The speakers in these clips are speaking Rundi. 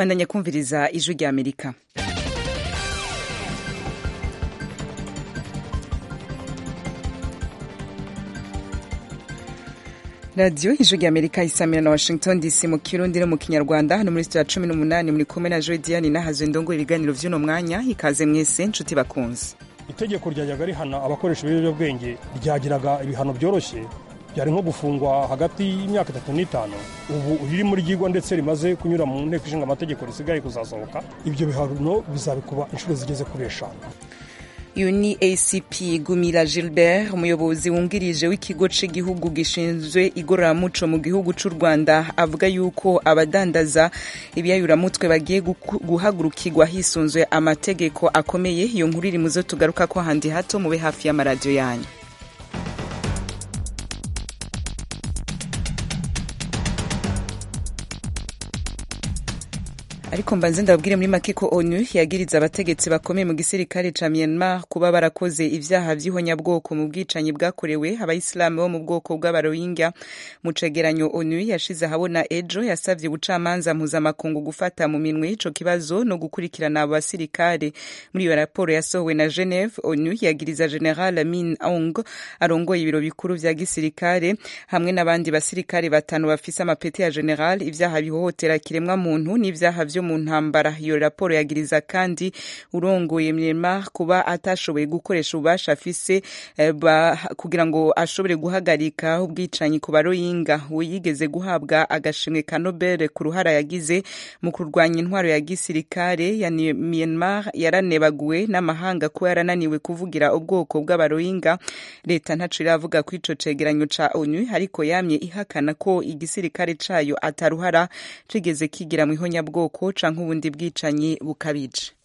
bandanya kumviriza ijwi rya amerika radiyo ijwi rya amerika isamira na washington dc mu kirundi no mu kinyarwanda hano muri sitidiyo cumi n'umunani muri kumwe na jodiane nahazwe ndongo ibiganiro by'uno mwanya ikaze mwese nshuti bakunze itegeko ryajyaga rihana abakoresha ibiyobyabwenge ryagiraga ibihano byoroshye byari nko gufungwa hagati y'imyaka itatu n'itanu ubu ririmo ryigwa ndetse rimaze kunyura mu nteko ishinga amategeko risigaye kuzasohoka ibyo bihano bizabikuba inshuro zigeze kuri eshanu uyu ni acp gumira gilbert umuyobozi wungirije w'ikigo cy'igihugu gishinzwe igororamuco mu gihugu cy'u rwanda avuga yuko abadandaza ibiyayuramutwe bagiye guhagurukirwa hisunzwe amategeko akomeye iyo nkuru iri muzo tugaruka ko handi hato mube hafi y'amaradiyo yanyu ariko mbanze ndababwire muri make ko onu yagiriza abategetsi bakomeye mu gisirikare ca myanmar kuba barakoze ivyaha vy'ihonyabwoko mu bwicanyi bwakorewe abayisilamu bo mu bwoko bw'abarohingya mu cegeranyo onu yashize ahabona ejo yasavye ubucamanza mpuzamakungu gufata mu minwe ico kibazo no gukurikirana abo basirikare muri iyo raporo yasohowe na geneve onu yagiriza general min aung arongoye ibiro bikuru vya gisirikare hamwe n'abandi basirikare batanu bafise amapeti ya general ivyaha bihohotera kiremwa muntu n'ivyaha vyo mu ntambara iyo raporo yagiriza kandi urongoye Myanmar kuba atashoboye gukoresha ububasha afise eh, kugira ngo ashobore guhagarika ubwicanyi ku baroyinga yigeze guhabwa agashimwe ka Nobel ku ruhara yagize mu kurwanya intwaro ya gisirikare ya Myanmar yaranebaguwe n'amahanga kuba yarananiwe kuvugira ubwoko bw'abaroyinga leta ntaco iravuga ko ico cegeranyo ca ONU ariko yamye ihakana ko igisirikare cayo ataruhara cigeze kigira mu ihonyabwoko canke ubundi bwicanyi bukabije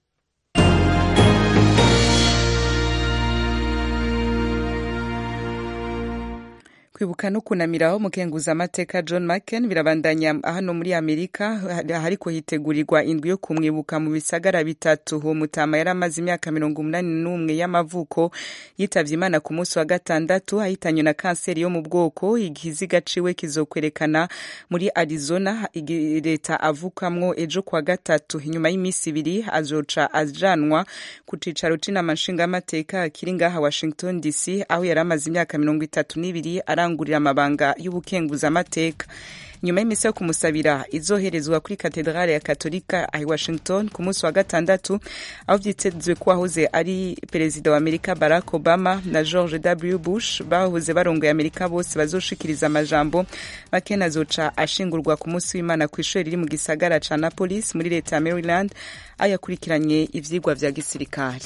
kwibuka no kunamiraho umukenguza amateka John McCain birabandanya hano muri Amerika hariko hitegurirwa indwi yo kumwibuka mu bisagara bitatu uwo mutama yari amaze imyaka mirongo umunani n'umwe y'amavuko yitavye imana ku munsi wa gatandatu ahitanywe na kanseri yo mu bwoko igihiziga ciwe kizokwerekana muri Arizona leta avukamwo ejo kwa gatatu inyuma y'imisi ibiri azoca ajanwa ku cicaro c'inama nshingamateka kiri ngaha Washington DC aho yari amaze imyaka mirongo itatu n'ibiri arangurira amabanga y'ubukenguzamateka nyuma y'imisi yo kumusabira izoherezwa kuri katedrale ya katolika ahi washington ku munsi wa gatandatu aho vyitezwe ko wahoze ari perezida wa amerika barack obama na george w bush bahoze barongoye amerika bose bazoshikiriza amajambo makena azoca ashingurwa ku munsi w'imana ku ishuri riri mu gisagara ca napolis muri leta ya maryland aho yakurikiranye ivyigwa vya gisirikare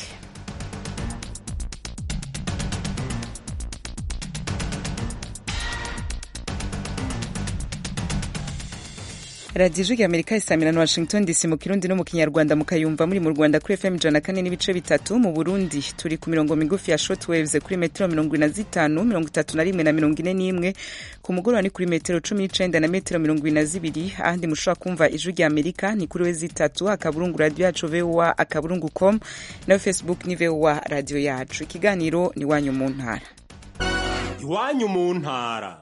radiyo ijwi rya amerika isamira na washington dc mu kirundi no mu kinyarwanda mukayumva muri mu rwanda kuri fm ijana kane n'ibice bitatu mu burundi turi ku mirongo migufi ya shortwaves kuri metero mirongo ine na zitanu mirongo itatu na rimwe na mirongo ine n'imwe ku mugoroba ni kuri metero cumi n'icenda na metero mirongo ine na zibiri ahandi mushobora kumva ijwi rya amerika ni kuri we zitatu akaburungu radiyo yacu voa akaburungu com nayo facebook ni voa radiyo yacu ikiganiro ni iwanyu mu ntara iwanyu mu ntara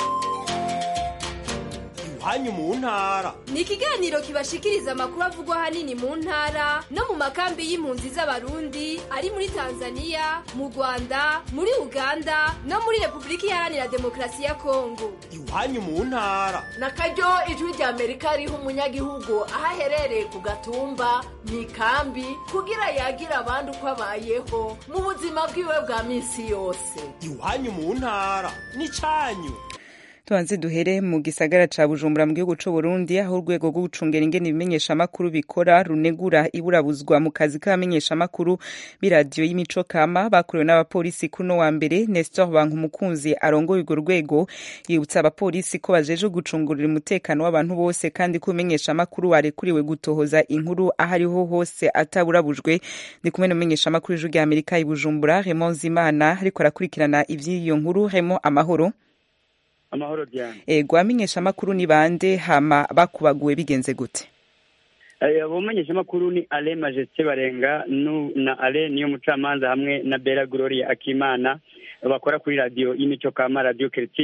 hanyu mu ntara ni ikiganiro kibashikiriza amakuru avugwa ahanini mu ntara no mu makambi y'impunzi z'abarundi ari muri tanzania mu rwanda muri uganda no muri repubulika iharanira demokarasi ya kongo iwanyu mu ntara na karyo ijwi rya amerika riha umunyagihugu aho aherereye ku gatumba mu ikambi kugira yagira abandi uko abayeho mu buzima bwiwe bwa minsi yose iwanyu mu ntara ni cyanyu tubanze duhere mu gisagara ca bujumbura mu gihugu c'u burundi aho urwego rwo gucungera ingene ibimenyeshamakuru bikora runegura iburabuzwa mu kazi k'abamenyeshamakuru b'iradiyo y'imico kama bakorewe n'abapolisi kuno wa mbere nestor bankumukunzi arongoye urwo rwego yibutsa abapolisi ko bajeje gucungurira umutekano w'abantu bose kandi ko umenyeshamakuru warekuriwe gutohoza inkuru aho ariho hose ataburabujwe ndi kumwe n'umumenyeshamakuru w'ijwi rya amerika i bujumbura raymond zimana ariko arakurikirana ivy'iyo nkuru remo amahoro amahoro diane ego abamenyeshamakuru ni bande hama bakubaguwe bigenze gute abamenyeshamakuru ni ale majesite barenga na ale niyo mucamanza hamwe na bera gloria akimana bakora kuri radiyo y'imico kama radiyo keritire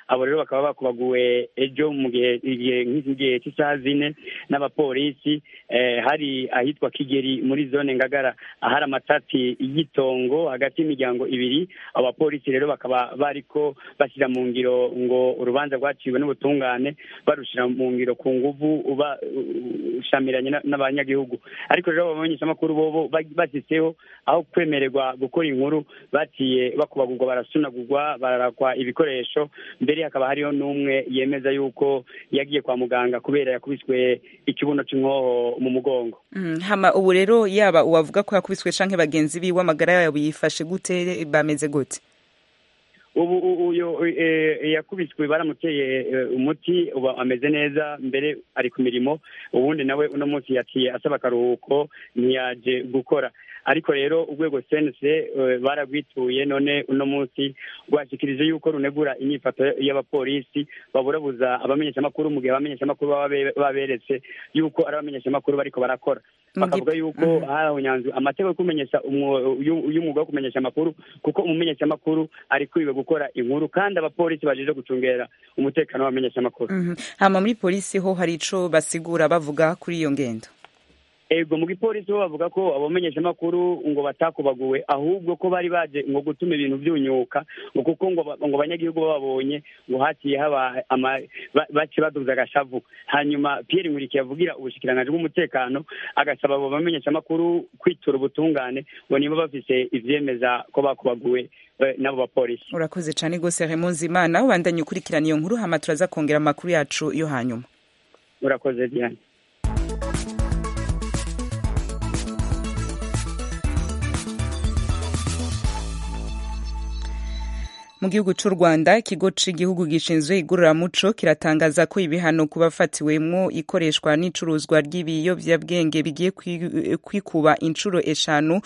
abo rero bakaba bakubaguwe ejo mu gihe nk'igihe cy'isaha zine n'abapolisi hari ahitwa kigeri muri zone ngagara ahari amatati y'itongo hagati y'imiryango ibiri abo bapolisi rero bakaba bariko bashyira mu ngiro ngo urubanza rwaciwe n'ubutungane barushira mu ngiro ku nguvu ushamiranye n'abanyagihugu ariko rero abamenyeshamakuru bobo bashyizeho aho kwemererwa gukora inkuru baciye bakubagurwa barasunagurwa bararakwa ibikoresho mbere hakaba hariho n'umwe yemeza yuko yagiye kwa muganga kubera yakubiswe ikibuno cy'inkoho mu mugongo hama ubu rero yaba uwavuga ko yakubiswe canke bagenzi biwe amagara yabo yifashe gute bameze gute ubu uyu yakubiswe baramuteye umuti ubu ameze neza mbere ari ku mirimo ubundi nawe uno munsi yaciye asaba akaruhuko ntiyaje gukora ariko rero urwego sense baragwituye none uno munsi rwashyikirije yuko runegura inyifato y'abapolisi baburabuza abamenyeshamakuru mu gihe abamenyeshamakuru baba baberetse yuko ari abamenyeshamakuru bariko barakora bakavuga yuko hahonyanzwe amategeko yo kumenyesha y'umwuga wo kumenyesha amakuru kuko umumenyeshamakuru ari kwiwe gukora inkuru kandi abapolisi bajeje gucungera umutekano w'abamenyeshamakuru hama muri polisi ho hari ico basigura bavuga kuri iyo ngendo ego mu gipolisi bo bavuga ko abamenyeshamakuru ngo batakubaguwe ahubwo ko bari baje ngo gutuma ibintu byunyuka ngo kuko ngo ngo abanyagihugu babonye ngo haciye haba bace baduza agashavu hanyuma Pierre Nkurikiye avugira ubushikiranganji bw'umutekano agasaba abo bamenyeshamakuru kwitura ubutungane ngo niba bafise ivyemeza ko bakubaguwe n'abo bapolisi urakoze cyane rwose Raymond Zimana ubandanye ukurikirana iyo nkuru hama turaza kongera amakuru yacu yo hanyuma urakoze Diane mu gihugu cy'u rwanda ikigo cy'igihugu gishinzwe igororamuco kiratangaza ko ibihano ku bafatiwemo ikoreshwa n'icuruzwa ry'ibiyobyabwenge bigiye kwikuba inshuro eshanu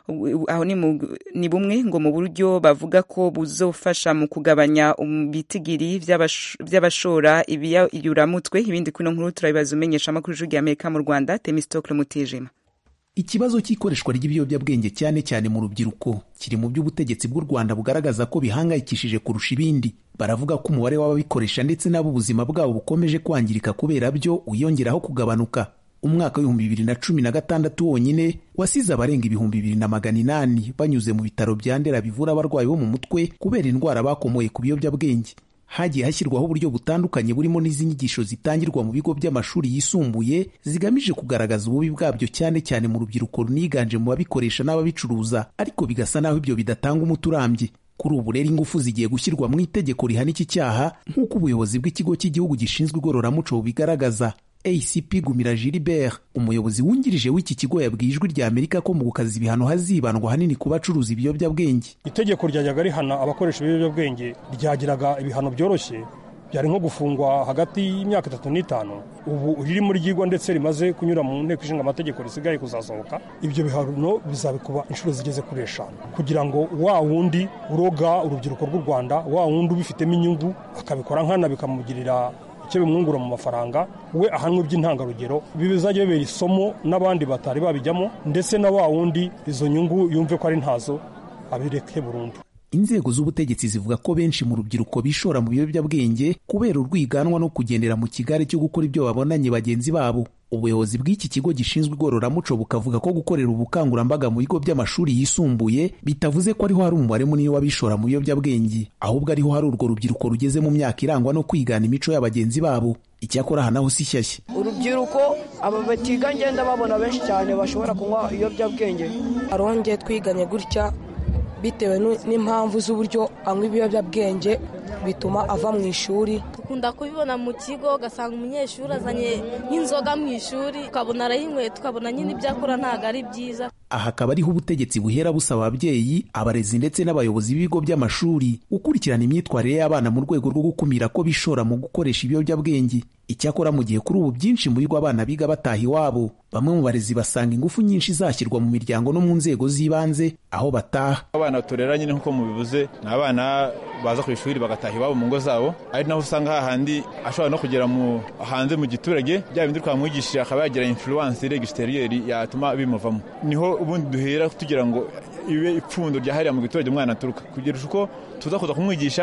aho ni bumwe ngo mu buryo bavuga ko buzofasha mu kugabanya ibitigiri by'abashora ibiyuramutwe ibindi kuri ino nkuru turabibaza umenyesha amakuru y'ijwi ry'amerika mu rwanda temistokle mutijima ikibazo cy'ikoreshwa ry'ibiyobyabwenge cyane cyane mu rubyiruko kiri mu by'ubutegetsi bw'u rwanda bugaragaza ko bihangayikishije kurusha ibindi baravuga ko umubare w'ababikoresha ndetse n'abo ubuzima bwabo bukomeje kwangirika kubera byo wiyongeraho kugabanuka umwaka w'ibihumbi bibiri na cumi na gatandatu wonyine wasize abarenga ibihumbi bibiri na magana inani banyuze mu bitaro bya ndera bivura abarwayi bo mu mutwe kubera indwara bakomoye ku biyobyabwenge hagiye hashyirwaho uburyo butandukanye burimo n'izi nyigisho zitangirwa mu bigo by'amashuri yisumbuye zigamije kugaragaza ububi bwabyo cyane cyane mu rubyiruko runiganje mu babikoresha n'ababicuruza ariko bigasa naho ibyo bidatanga umuti urambye kuri ubu rero ingufu zigiye gushyirwa mu itegeko rihana iki cyaha nk'uko ubuyobozi bw'ikigo cy'igihugu gishinzwe igororamuco bubigaragaza acp gumira gilbert umuyobozi wungirije w'iki kigo yabwiye ijwi rya amerika ko mu gukaza ibihano hazibandwa hanini ku bacuruza ibiyobyabwenge itegeko ryajyaga rihana abakoresha ibiyobyabwenge ryagiraga ibihano byoroshye byari nko gufungwa hagati y'imyaka itatu n'itanu ubu ririmo ryigwa ndetse rimaze kunyura mu nteko ishinga amategeko risigaye kuzasohoka ibyo bihano bizabikuba inshuro zigeze kuri eshanu kugira ngo wa wundi uroga urubyiruko rw'u rwanda wa wundi ubifitemo inyungu akabikora nkana bikamugirira icyo bimwungura mu mafaranga we ahanwe by'intangarugero ibi bizajya bibera isomo n'abandi batari babijyamo ndetse na wa wundi izo nyungu yumve ko ari ntazo abireke burundu inzego z'ubutegetsi zivuga ko benshi mu rubyiruko bishora mu biyobyabwenge kubera urwiganwa no kugendera mu kigare cyo gukora ibyo babonanye bagenzi babo ubuyobozi bw'iki kigo gishinzwe igororamuco bukavuga ko gukorera ubukangurambaga mu bigo by'amashuri yisumbuye bitavuze ko ariho hari umubare munini w'abishora mu biyobyabwenge ahubwo ariho hari urwo rubyiruko rugeze mu myaka irangwa no kwigana imico ya bagenzi babo icyakora aha naho si shyashya urubyiruko aba batiga ngenda babona benshi cyane bashobora kunywa ibiyobyabwenge arongeye twiganye gutya bitewe n'impamvu z'uburyo anywa ibiyobyabwenge bituma ava mu ishuri dukunda kubibona mu kigo ugasanga umunyeshuri azanye nk'inzoga mu ishuri ukabona arayinyweye tukabona nyine ibyo akora ntabwo ari byiza aha akaba ariho ubutegetsi buhera busaba ababyeyi abarezi ndetse n'abayobozi b'ibigo by'amashuri gukurikirana imyitwarire y'abana mu rwego rwo gukumira ko bishora mu gukoresha ibiyobyabwenge icyakora mu gihe kuri ubu byinshi mu bigo abana biga bataha iwabo bamwe mu barezi basanga ingufu nyinshi zashyirwa mu miryango no mu nzego z'ibanze aho bataha abana turera nyine nk'uko mubivuze ni abana baza ku ishuri bagataha iwabo mu ngo zabo ari naho usanga hahandi ashobora no kugera mu hanze mu giturage bya bindi twamwigishije akaba yagira influence regisiteriyeri yatuma bimuvamo niho ubundi duhera tugira ngo ibe ipfundo ryahariye mu giturage umwana aturuka kugira uko tuza kuza kumwigisha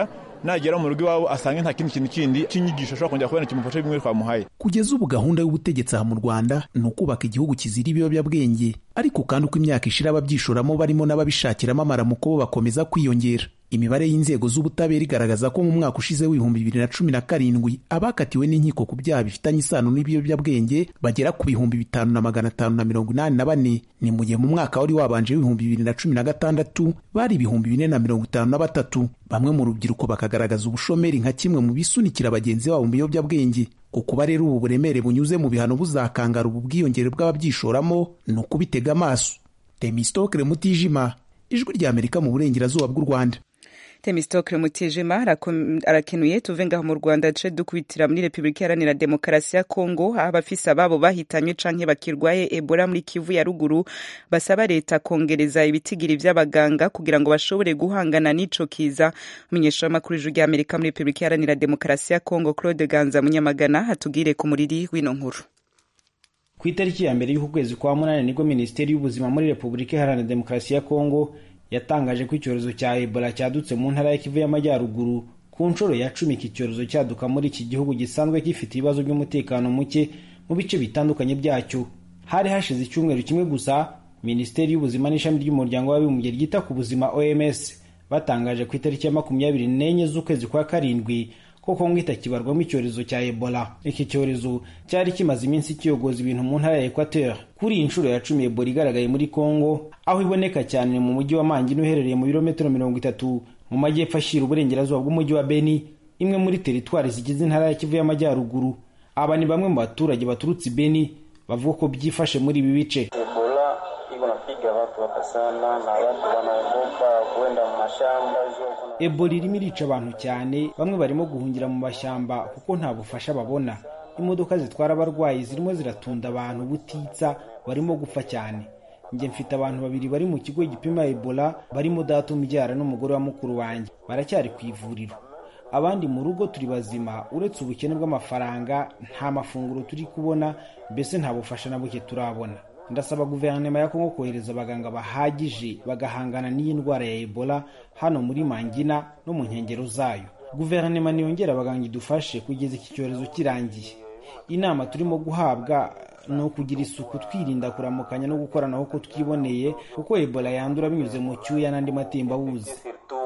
nagera mu rugo iwabo asange nta kindi kintu kindi cy'inyigisho ashobora kongera kubona kimufasha bimwe twamuhaye kugeza ubu gahunda y'ubutegetsi aha mu rwanda ni ukubaka igihugu kizira ibiyobyabwenge ariko kandi uko imyaka ishira ababyishoramo barimo n'ababishakiramo amaramuko bo bakomeza kwiyongera imibare y'inzego z'ubutabera igaragaza ko mu mwaka ushize w'ibihumbi bibiri na cumi na karindwi abakatiwe n'inkiko ku byaha bifitanye isano n'ibiyobyabwenge bagera ku bihumbi bitanu na magana atanu na mirongo inani na bane ni mu gihe mu mwaka wari wabanje w'ibihumbi bibiri na cumi na gatandatu bari ibihumbi bine na mirongo itanu na batatu bamwe mu rubyiruko bakagaragaza ubushomeri nka kimwe mu bisunikira bagenzi babo mu biyobyabwenge kuba rero ubu buremere bunyuze mu bihano buzakangara ubu bwiyongere bw'ababyishoramo ni ukubitega amaso temistokere mutijima ijwi ry'amerika mu burengerazuba bw'u rwanda temistokere mutijima arakenuye tuve ngaho mu rwanda duce dukubitira muri repubulika iharanira demokarasi ya kongo aho abafise ababo bahitanywe canke bakirwaye ebola muri kivu ya ruguru basaba leta kongereza ibitigiri vy'abaganga kugira ngo bashobore guhangana n'ico kiza umunyeshuri w'amakuru ijwi ry'amerika muri repubulika iharanira demokarasi ya kongo claude ganza munyamagana atubwire ku muriri w'ino nkuru ku itariki ya mbere y'uku kwezi kwa munani nibwo minisiteri y'ubuzima muri repubulika iharanira demokarasi ya kongo yatangaje ko icyorezo cya ebola cyadutse mu ntara ya kivu y'amajyaruguru ku nshuro ya cumi iki cyorezo cyaduka muri iki gihugu gisanzwe gifite ibibazo by'umutekano muke mu bice bitandukanye byacyo hari hashize icyumweru kimwe gusa minisiteri y'ubuzima n'ishami ry'umuryango w'abibumbye ryita ku buzima oms batangaje ku itariki ya makumyabiri n'enye z'ukwezi kwa karindwi ko kongo itakibarwamo icyorezo cya ebola iki cyorezo cyari kimaze iminsi kiyogoza ibintu mu ntara ya equateur kuri iyi nshuro ya cumi ebola igaragaye muri kongo aho iboneka cyane mu mujyi wa mangina uherereye mu birometero mirongo itatu mu majyepfo ashyira uburengerazuba bw'umujyi wa beni imwe muri teritwari zigize intara ya kivu y'amajyaruguru aba ni bamwe mu baturage baturutse beni bavuga ko byifashe muri ibi bice ebola iko napiga watu hapa sana na watu wanaogopa kwenda mu mashamba ebola irimo irica abantu cyane bamwe barimo guhungira mu mashyamba kuko nta bufasha babona imodoka zitwara abarwayi zirimo ziratunda abantu butitsa barimo gupfa cyane njye mfite abantu babiri bari mu kigo gipima ebola barimo data umubyara n'umugore wa mukuru wanjye baracyari ku ivuriro abandi mu rugo turi bazima uretse ubukene bw'amafaranga nta mafunguro turi kubona mbese nta bufasha na buke turabona ndasaba guverinoma ya kongo kohereza abaganga bahagije bagahangana n'iyi ndwara ya ebola hano muri mangina no mu nkengero zayo guverinoma niyongera abaganga idufashe kugeza iki cyorezo kirangiye inama turimo guhabwa ni ukugira isuku twirinda kuramukanya no gukoranaho uko twiboneye kuko ebola yandura binyuze mu cyuya n'andi matembabuzi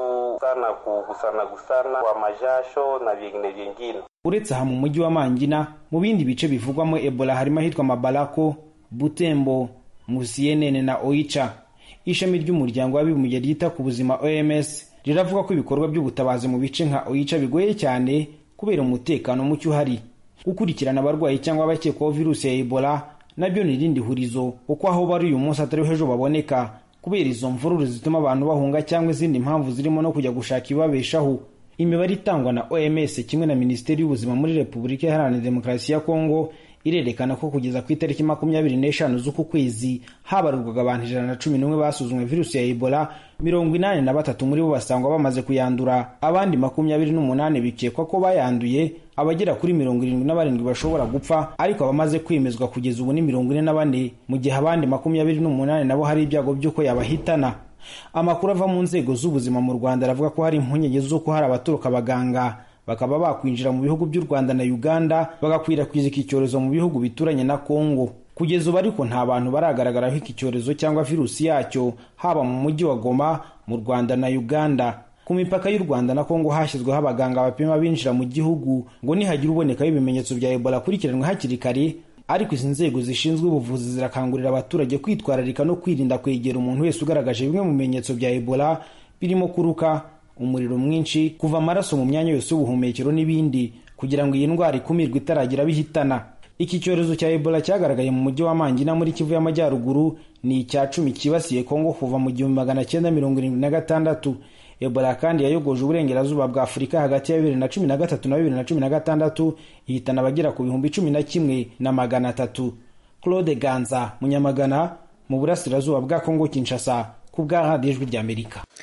sana kugusana gusana kwa majasho na vingine vingine uretse aha mu mujyi wa mangina mu bindi bice bivugwamo ebola harimo ahitwa mabalako butembo musiyenene na oicha ishami ry'umuryango w'abibumbye ryita ku buzima oms riravuga ko ibikorwa by'ubutabazi mu bice nka oicha bigoye cyane kubera umutekano muke uhari gukurikirana abarwayi cyangwa abakekwaho virusi ya ebola nabyo ni irindi hurizo kuko aho bari uyu munsi atariho ejo baboneka kubera izo mvururu zituma abantu bahunga cyangwa izindi mpamvu zirimo no kujya gushaka ibibabeshaho imibare itangwa na oms kimwe na minisiteri y'ubuzima muri repubulika iharanira demokarasi ya kongo irerekana ko kugeza ku itariki makumyabiri n'eshanu z'uku kwezi habarurwaga abantu ijana na cumi n'umwe basuzumwe virusi ya ebola mirongo inani na batatu muri bo basangwa bamaze kuyandura abandi makumyabiri n'umunani bikekwa ko bayanduye abagera kuri mirongo irindwi na barindwi bashobora gupfa ariko abamaze kwemezwa kugeza ubu ni mirongo ine na bane mu gihe abandi makumyabiri n'umunani nabo hari ibyago by'uko yabahitana amakuru ava mu nzego z'ubuzima mu rwanda aravuga ko hari impungenge z'uko hari abaturuka abaganga bakaba bakwinjira mu bihugu by'u rwanda na uganda bagakwirakwiza iki cyorezo mu bihugu bituranye na kongo kugeza ubu ariko nta bantu baragaragaraho iki cyorezo cyangwa virusi yacyo haba mu mujyi wa goma mu rwanda na uganda ku mipaka y'u rwanda na kongo hashyizweho abaganga bapima binjira mu gihugu ngo nihagira ubonekaho ibimenyetso bya ebola akurikiranwe hakiri kare ariko izi nzego zishinzwe ubuvuzi zirakangurira abaturage kwitwararika no kwirinda kwegera umuntu wese ugaragaje bimwe mu bimenyetso bya ebola birimo kuruka umuriro mwinshi kuva amaraso mu myanya yose y'ubuhumekero n'ibindi kugira ngo iyi ndwara ikumirwe itaragira bihitana iki cyorezo cya ebola cyagaragaye mu mujyi wa mangina muri kivu y'amajyaruguru ni icya cumi cyibasiye kongo kuva mu gihumbi magana cyenda mirongo irindwi na gatandatu ebola kandi yayogoje uburengerazuba bwa afurika hagati ya bibiri na cumi na gatatu na bibiri na cumi na gatandatu ihitana abagera ku bihumbi cumi na kimwe na magana atatu claude ganza munyamagana mu burasirazuba bwa kongo kinshasa ku bwa radiyo ijwi ry'amerika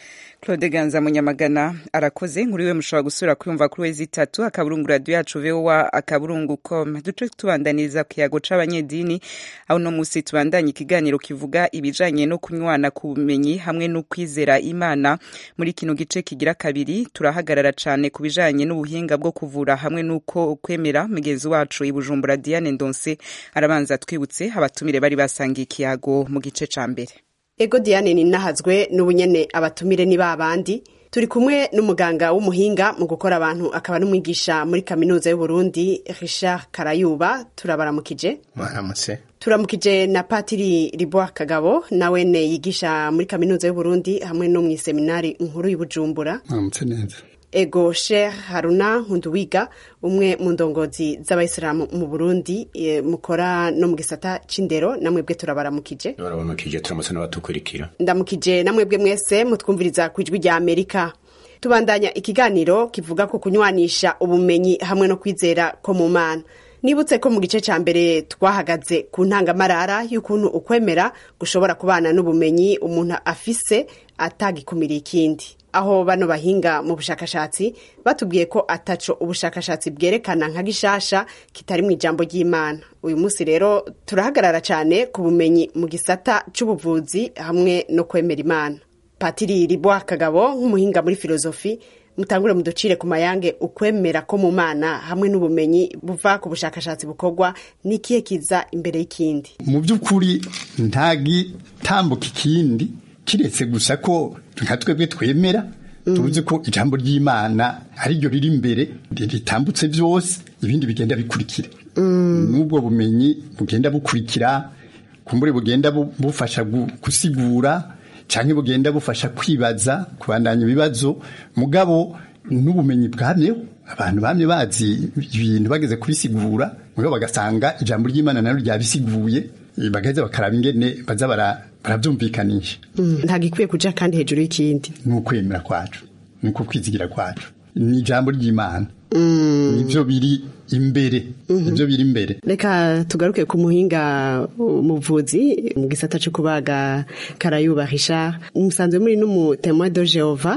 Claude Ganza Munyamagana arakoze inkuru iwe mushobora gusubira kuyumva kuri wezi itatu akaburungu radio yacu voa akaburungu com duce tubandaniriza ku kiyago c'abanyedini aho no musi tubandanye ikiganiro kivuga ibijanye no kunywana ku bumenyi hamwe no kwizera imana muri kino gice kigira kabiri turahagarara cane ku bijanye n'ubuhinga bwo kuvura hamwe n'uko kwemera mugenzi wacu i Bujumbura Diane Ndonse arabanza twibutse abatumire bari basangiye ikiyago mu gice ca mbere ego diane ninahazwe n'ubunyene abatumire ni babandi turi kumwe n'umuganga w'umuhinga mu gukora abantu akaba n'umwigisha muri kaminuza y'uburundi richard karayuba turabaramukije mwaramutse turamukije na patiri riboa kagabo nawe ne yigisha muri kaminuza y'uburundi hamwe no mu seminari nkuru y'ubujumbura mwaramutse neza ego sheikh haruna nkunduwiga umwe mu ndongozi z'abayisilamu mu burundi e, mukora no mu gisata c'indero namwebwe turabaramukije barabamakije turamutse n'abatukurikira ndamukije namwebwe mwese mutwumviriza ku ijwi rya amerika tubandanya ikiganiro kivuga ku kunywanisha ubumenyi hamwe no kwizera ko mu mana nibutse ko mu gice cya mbere twahagaze ku ntangamarara y'ukuntu ukwemera gushobora kubana n'ubumenyi umuntu afise atagikumiriye ikindi aho bano bahinga mu bushakashatsi batubwiye ko ataco ubushakashatsi bwerekana nka gishasha kitari mu ijambo ry'imana uyu munsi rero turahagarara cyane ku bumenyi mu gisata c'ubuvuzi hamwe no kwemera imana patiri ribwa kagabo nk'umuhinga muri filozofi mutangure muducire ku mayange ukwemera ko mu mana hamwe n'ubumenyi buva ku bushakashatsi bukorwa n'ikihe kiza imbere y'ikindi mu by'ukuri nta gitambuka ikindi kiretse gusa ko nka twebwe twemera tuzi ko ijambo ry'imana ariryo riri imbere ritambutse byose ibindi bigenda bikurikira n'ubwo bumenyi bugenda bukurikira kumbure bugenda bufasha gusigura cyangwa bugenda bufasha kwibaza kubandanya ibibazo mugabo n'ubumenyi bwamyeho abantu bamye bazi ibintu bageze kubisigura mugabo bagasanga ijambo ry'imana naryo ryabisiguye bagaheza bakaraba ingene baza barabyumvikanisha ntabwo ikwiye kuja kandi hejuru y'ikindi ni ukwemera kwacu ni uko kwizigira kwacu ni ijambo ry'imana nibyo biri imbere nibyo biri imbere reka tugaruke ku muhinga umuvuzi mu gisata cyo kubaga karayubahisha musanzwe muri n'umutemwa do jehova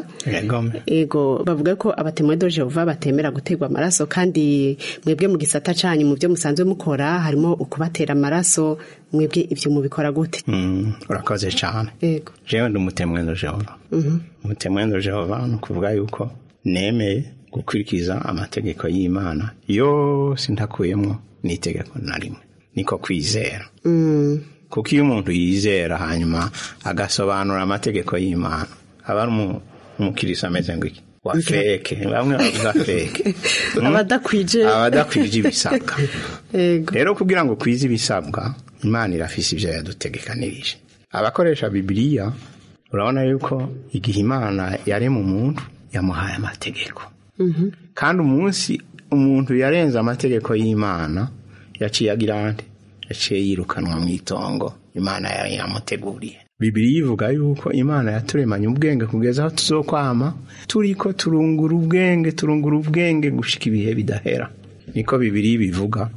ego bavuga ko abatemwa do jehova batemera guterwa amaraso kandi mwebwe mu gisata canyu mu byo musanzwe mukora harimo ukubatera amaraso mwebwe ibyo mubikora gute urakoze cyane ego jewe ndi umutemwa do jehova umutemwa do jehova ni ukuvuga yuko nemeye gukurikiza amategeko y'imana yose ntakuyemo n'itegeko na rimwe niko kwizera kuko iyo umuntu yizera hanyuma agasobanura amategeko y'imana aba ari umukirisi ameze ngo iki wa feke bamwe bavuga feke abadakwije abadakwije ibisabwa rero kugira ngo ukwize ibisabwa imana irafise ibyo yadutegekanirije abakoresha bibiliya urabona yuko igihe imana yarema umuntu yamuhaye amategeko kandi umunsi umuntu yarenze amategeko y'imana yaciye agira ande yaciye yirukanwa mu itongo imana yari yamuteguriye bibiri ivuga yuko imana yaturemanye ubwenge kugeza aho tuzokwama turi ko turungura ubwenge turungura ubwenge gushika ibihe bidahera niko bibiri bivuga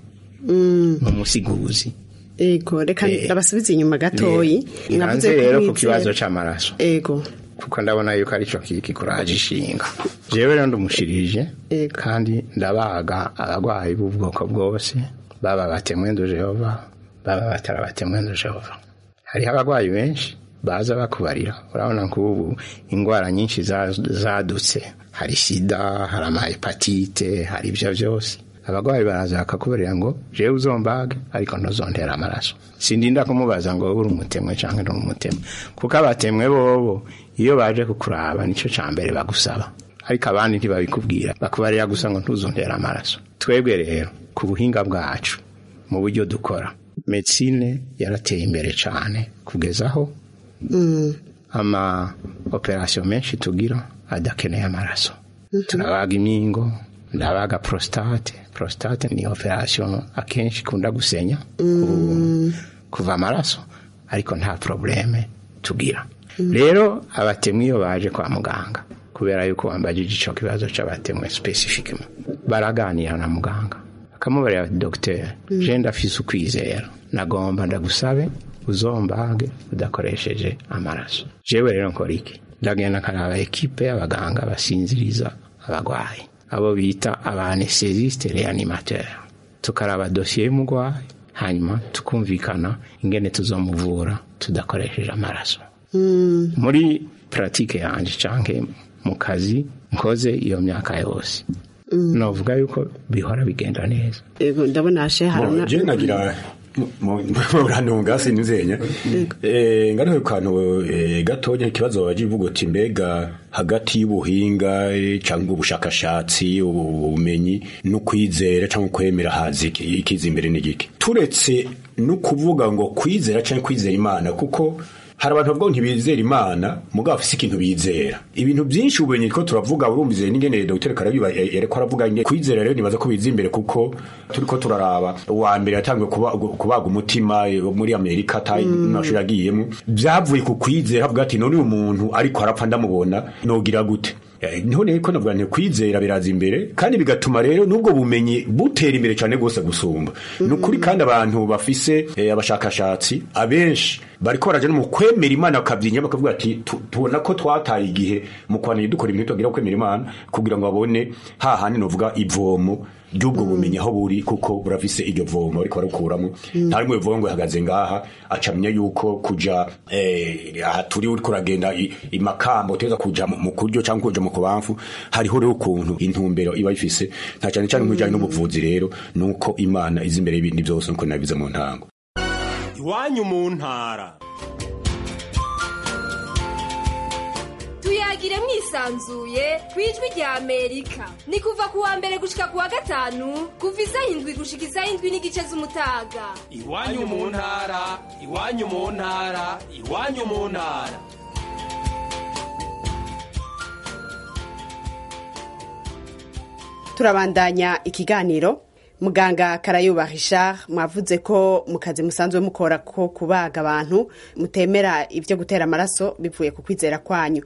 mu musiguzi ego reka ndabasubize inyuma gatoyi navuze rero ku kibazo c'amaraso ego kuko ndabona yuko aricyo kiri kikuraje ishinga jewe rero ndumushirije kandi ndabaga abarwayi b'ubwoko bwose baba batemwendo jehova baba batara batemwendo jehova hariho abarwayi benshi baza bakubarira urabona nk'ubu indwara nyinshi zadutse hari sida hari amahepatite hari ibyo byose abarwayi baraza bakakubarira ngo jewe uzombage ariko ntuzondera amaraso sindinda kumubaza ngo uri umutemwe cyangwa uri umutemwe kuko abatemwe bobo iyo baje kukuraba nicyo cya mbere bagusaba ariko abandi ntibabikubwira bakubarira gusa ngo ntuzondera amaraso twebwe rero ku buhinga bwacu mu buryo dukora medicine yarateye imbere cyane kugeza aho ama operasiyo menshi tugira adakeneye amaraso turabaga imyingo ndabaga prostate prostate ni operasiyo akenshi ikunda gusenya kuva amaraso ariko nta probleme tugira rero abatemwe iyo baje kwa muganga kubera yuko wambajije icyo kibazo cy'abatemwe specifically baraganira na muganga akamubarira dogiteri je ndafise ukwizera nagomba ndagusabe uzombage udakoresheje amaraso jewe rero nkora iki ndagenda nkaraba ekipe y'abaganga basinziriza abagwayi abo bita abanesesiste reanimateur tukaraba dosiye y'umugwayi hanyuma tukumvikana ingene tuzomuvura tudakoresheje amaraso muri puratike yanjye canke mu kazi nkoze iyo myaka yose novuga yuko bihora bigenda neza Ego, ndabona hashe haruna je nagira murantunga sinzenya eh ngaruhe kantu eh, gatonya ikibazo bajivuga uti mbega hagati y'ubuhinga eh, cyangwa ubushakashatsi ubumenyi no kwizera cyangwa kwemera hazi iki- ikiza imbere n'igiki turetse no kuvuga ngo kwizera cyangwa kwizera imana kuko hari abantu bavuga ngo ntibizera imana mugabo bafise ikintu bizera ibintu byinshi ubumenyi ko turavuga urumvize n'ingene dr karabiba yareko aravuga nge kwizera rero nibaza ko biza imbere kuko turiko turaraba uwa mbere yatangiwe kuba- kubaga umutima eh, muri amerika ata mashuri agiyemo byavuye ku kwizera avuga ati none uyu muntu ariko arapfa ndamubona nogira gute Eh, niho rero ko navuga nti kwizera biraza imbere kandi bigatuma rero n'ubwo bumenyi butera imbere cyane rwose gusumba ni ukuri kandi abantu bafise eh, abashakashatsi abenshi bariko baraja no mu kwemera imana bakabyinya bakavuga ati "Tu- tubona ko twataye igihe mu kwanira dukora ibintu tugira kwemera imana kugira ngo babone hahandi novuga ivomo ry'ubwo bumenyi aho buri kuko burafise iryo vomo ariko barakuramo nta rimwe bivuga ngo ihagaze ngaha acamenya yuko kuja eh, aha turi uriko uragenda i- imakambo uteza kuja mu mu kuryo cyangwa kuja mu kubamfu hariho rero ukuntu intumbero iba ifise nta cyane cyane nk'ibijyanye n'ubuvuzi rero nuko imana izi imbere y'ibindi byose nuko nabize mu ntango iwanyu mu ntara tuyagire mwisanzuye ku ijwi rya amerika ni kuva ku wa mbere gushika ku wa gatanu kuva isaha indwi gushika isaha indwi n'igice z'umutaga iwanyu mu ntara iwanyu mu ntara iwanyu mu ntara turabandanya ikiganiro muganga karayuba richard mwavuze ko mu kazi musanzwe mukora ko kubaga abantu mutemera ibyo gutera amaraso bivuye ku kwizera kwanyu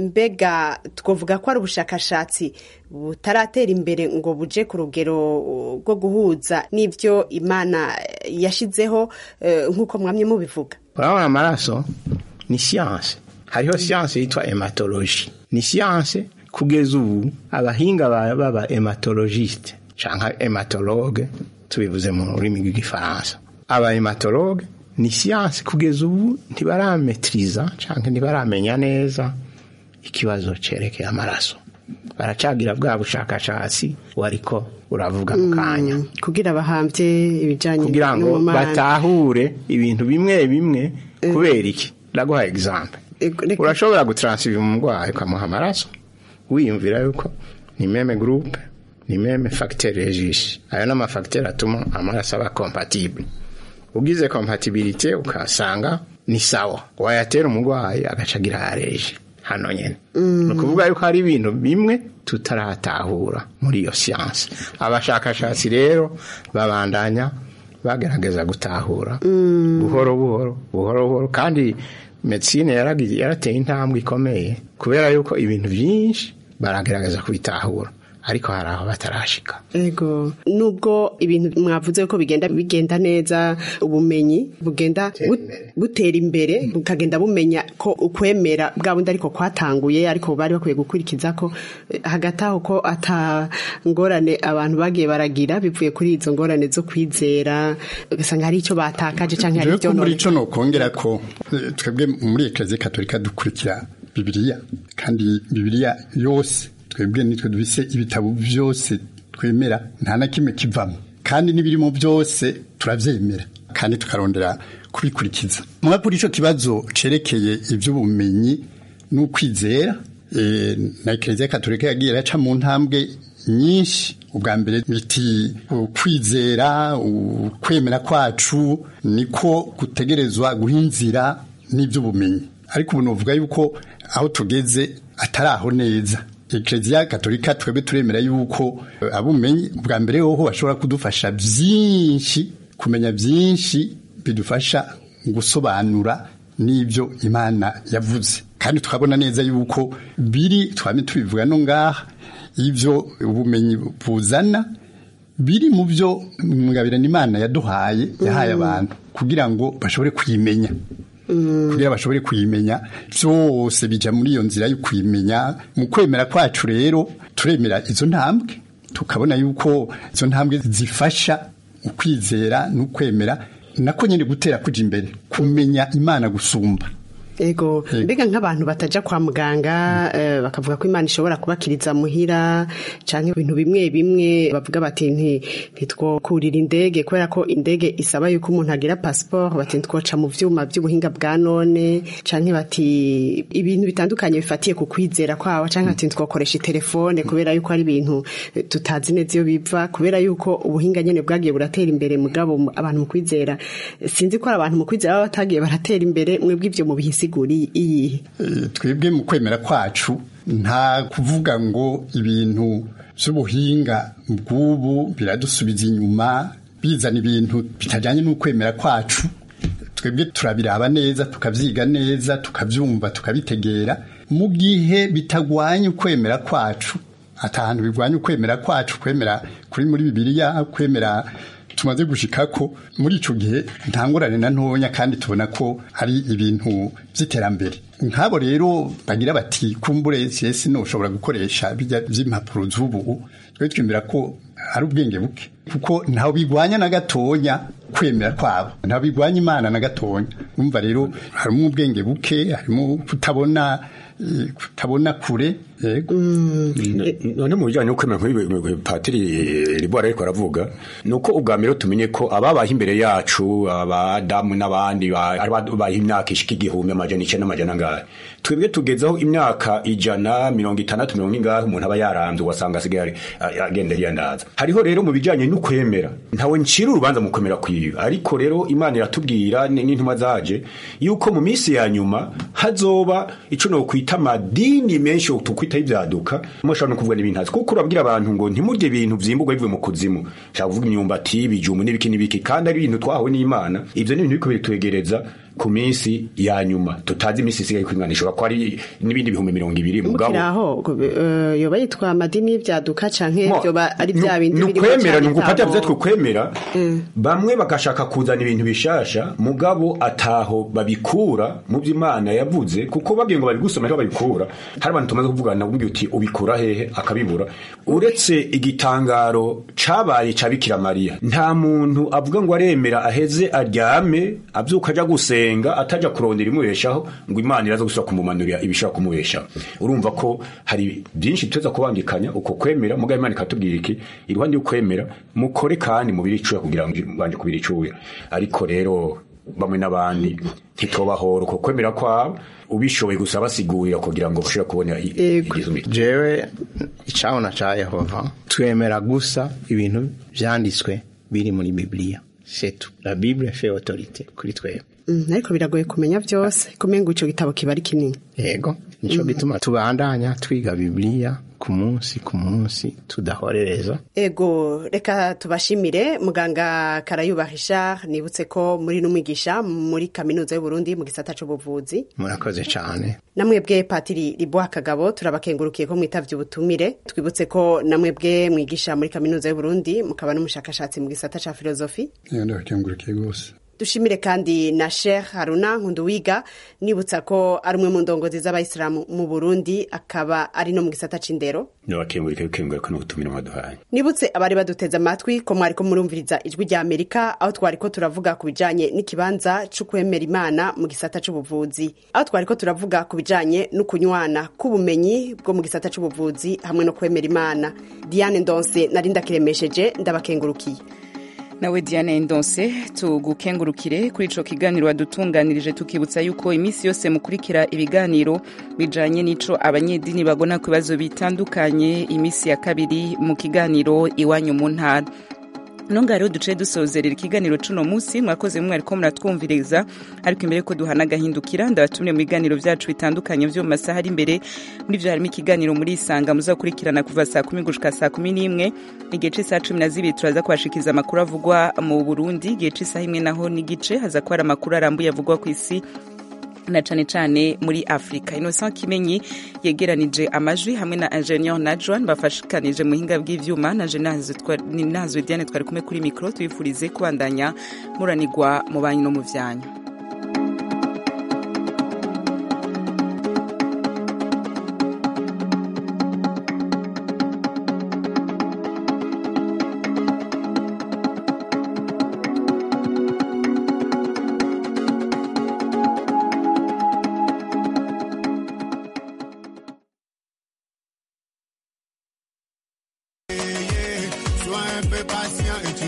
mbega twavuga ko ari ubushakashatsi butaratera imbere ngo buje ku rugero uh, rwo guhuza n'ibyo imana yashizeho eh, nk'uko mwamye mubivuga urabona amaraso ni siyanse hariho siyanse yitwa hematologi ni siyanse kugeza ubu abahinga ba- baba hematologiste canke hematologe tubivuze mu rurimi rw'igifaransa aba hematologe ni siyanse kugeza ubu ntibarametriza canke ntibaramenya neza ikibazo cerekeye amaraso baracagira bwa bushakashatsi wariko uravuga mu kanya kugira bahambye ibijyanye kugira ngo n'ubumana. batahure ibintu bimwe bimwe kubera iki ndaguha example urashobora gutransifa umurwayi ukamuha amaraso wiyumvira yuko ni meme groupe ni meme facteur registre ayo ni amafacteur atuma amaraso aba compatible ugize compatibilité ukasanga ni sawa wayatera umurwayi agaca agira yareje hano nyene ni ukuvuga yuko hari ibintu bimwe tutaratahura muri iyo siyanse abashakashatsi rero babandanya bagerageza gutahura buhoro buhoro buhoro buhoro kandi medicine yaragiye yarateye intambwe ikomeye kubera yuko ibintu byinshi baragerageza kubitahura ariko hari aho batarashika ego nubwo ibintu mwavuze ko bigenda bigenda neza ubumenyi bugenda bu- butera imbere bukagenda bumenya ko ukwemera bwa bundi ariko kwatanguye ariko bari bakwiye gukurikiza ko eh, hagati aho ko ata ngorane abantu bagiye baragira bivuye kuri izo ngorane zo kwizera ugasanga hari icyo batakaje cyangwa hari Jewe ibyo ko muri none ico nokongera ko eh, twebwe muri eklezia katolika dukurikira bibiliya kandi bibiliya yose twebwe nitwe dufise ibitabo byose twemera nta na kimwe kivamo kandi n'ibirimo byose turavyemera kandi tukarondera kubikurikiza mwa kuri ico kibazo cerekeye ivy'ubumenyi n'ukwizera eh, na eklezia katolika yagiye iraca mu ntambwe nyinshi ubwa mbere biti ukwizera ukwemera kwacu niko gutegerezwa guhinzira n'iby'ubumenyi ariko ubu novuga yuko aho tugeze atari aho neza eklezia katolika twebwe turemera yuko eh, abumenyi bwa mbere hoho bashobora kudufasha byinshi kumenya byinshi bidufasha gusobanura n'ibyo imana yavuze kandi tukabona neza yuko biri twame tubivuga no ngaha ibyo ubumenyi buzana biri mu byo mwabirana imana yaduhaye yahaye abantu kugira ngo bashobore kuyimenya kugira bashobore kuyimenya byose bija muri iyo nzira yo kuyimenya mu kwemera kwacu rero turemera izo ntambwe tukabona yuko izo ntambwe zifasha ukwizera n'ukwemera nako nyine gutera kuja imbere kumenya imana gusumba ego mbega nk'abantu bataja kwa muganga eh, bakavuga ko imana ishobora kubakiriza muhira canke ibintu bimwe bimwe bavuga bati nti ntitwokurira indege kubera ko indege isaba yuko umuntu agira passport bati ntitwoca mu vyuma vy'ubuhinga bwa none canke bati ibintu bitandukanye bifatiye ku kwizera kwabo canke bati ntitwokoresha telefone kubera yuko ari ibintu eh, tutazi neza iyo biva kubera yuko ubuhinga nyene bwagiye buratera imbere mugabo mu- abantu mu kwizera sinzi ko ari abantu mu kwizera baba batagiye baratera imbere mwebwe ivyo mu bihisiguri iyihe Eh, twebwe mu kwemera kwacu nta kuvuga ngo ibintu by'ubuhinga bw'ubu biradusubiza inyuma bizana ibintu bitajyanye n'ukwemera kwacu twebwe turabiraba neza tukabyiga neza tukabyumva tukabitegera mu gihe bitagwanya ukwemera kwacu atahantu bigwanya ukwemera kwacu kwemera kuri muri bibiliya kwemera tumaze gushika ko muri ico gihe ntangorane na ntonya kandi tubona ko ari ibintu by'iterambere nk'abo rero bagira bati kumbure siyesi ushobora gukoresha bijya by'impapuro z'ubu twe twemera ko ari ubwenge buke kuko ntawe bigwanya na gatonya kwemera kwabo ntawe bigwanya imana na gatonya umva rero harimo ubwenge buke harimo kutabona eh, kutabona kure yego none mu bijyanye no kwemera nk'ibi patiri ribora ariko aravuga ni uko ubwa mbere tumenye ko ababaye imbere yacu abadamu n'abandi ba- ari babaye imyaka ishika igihumbi amajana icyenda n'amajana angahe twebwe tugezeho imyaka ijana mirongo itandatu mirongo ingahe umuntu aba yarambye ugasanga asigaye ari- agenda yiyandaza hariho rero mu bijyanye no kwemera ntawe ncira urubanza mu kwemera kwiwe ariko rero imana iratubwira n- n'intumwa zaje yuko mu minsi ya nyuma hazoba ico no kwita amadini menshi tukwitaho ibyaduka mushobora no kuvuga n'ibintu hazi kuko urabwira abantu ngo ntimurye ibintu vyimburwa bivuye mu kuzimu nshaka kuvuga imyumbati ibijumbu n'ibiki n'ibiki kandi ari ibintu twahawe n'imana ivyo ni ibintu biriko bitwegereza ku minsi ya nyuma tutazi iminsi isigaye ko imana ishobora ko ari n'ibindi bihumbi mirongo ibiri mugabo mukiri aho eh, yoba yitwa amadini y'ibyaduka canke Mo, vyoba ari vya bindi ni birimo ukwemera cane ni ugufata ntabo- vyo twukwemera bamwe bagashaka kuzana ibintu bishasha mugabo ataho babikura mu byo imana yavuze kuko babwiye ngo babigusoma ariho babikura hari abantu tumaze kuvugana umbwiye uti ubikura hehe akabibura uretse igitangaro cabaye ca bikira mariya nta muntu avuga ngo aremera aheze aryame avyuka aja gusenga ataja kurondera imubeshaho ngo imana iraza gusubira kumumanurira ibishobora kumubeshaho urumva ko hari byinshi tuza kubangikanya uko kwemera mugabo imana ikatubwira iki iruhande y'ukwemera mukore kandi mubiri icuya kugira ngo banje kubira icuya ariko rero bamwe n'abandi ntitobahora uko kwemera kwabo ubishoboye gusa basigurira kugira ngo bashobore kubona i- igizumi jewe icabona ca yehova twemera gusa ibintu vyanditswe biri muri bibiliya setu la bible fait autorité kuri twebwe Mm, ariko biragoye kumenya vyose kumenya ngo ico gitabo kiba ari kinini yego nico gituma tubandanya twiga bibiliya ku munsi ku munsi tudahorereza ego reka tubashimire muganga karayuba richard nibutse ko muri n'umwigisha muri kaminuza y'uburundi mu gisata c'ubuvuzi murakoze cane namwebwe patiri riboha kagabo turabakengurukiye ko mwitavye ubutumire twibutse ko namwebwe mwigisha muri kaminuza y'uburundi mukaba n'umushakashatsi mu gisata ca filozofi ndabakengurukiye rwose dushimire kandi na Sheikh Haruna Nkunduwiga nibutsa ko ari umwe mu ndongozi z'abayisilamu mu Burundi akaba ari no mu gisata c'indero nabakengurika bikengurika no gutumira mwaduhaye nibutse abari baduteze amatwi ko mwariko murumviriza ijwi rya Amerika aho twariko turavuga ku bijanye n'ikibanza c'ukwemera Imana mu gisata c'ubuvuzi aho twariko turavuga ku bijanye n'ukunywana k'ubumenyi bwo mu gisata c'ubuvuzi hamwe no kwemera Imana Diane Ndonse nari ndakiremesheje ndabakengurukiye nawe diane ndonse tugukengurukire kuri ico kiganiro wadutunganirije tukibutsa yuko iminsi yose mukurikira ibiganiro bijanye n'ico abanyedini bagona ku bibazo bitandukanye iminsi ya kabiri mu kiganiro iwanyu mu ntara nonga rero duce dusozerera ikiganiro cuno munsi mwakoze mwe ariko muratwumviriza ariko imbere ko duhana agahindukira ndabatumire mu biganiro vyacu bitandukanye vyo mu masaha ari imbere muri vyo harimo ikiganiro muri isanga muzakurikirana kuva saa kumi gushika saa kumi n'imwe igihe c'isaha cumi na zibiri turaza kubashikiriza amakuru avugwa mu burundi igihe c'isaha imwe naho n'igice haza kuba hari amakuru arambuye avugwa ku isi na cane cane muri Afrika Innocent Kimenyi yegeranije amajwi hamwe na Ingenieur Najwan bafashikanije mu hinga bw'ivyuma na Jenaze Diane twari kumwe kuri micro tubifurize kubandanya muranirwa mu banyu no mu vyanyu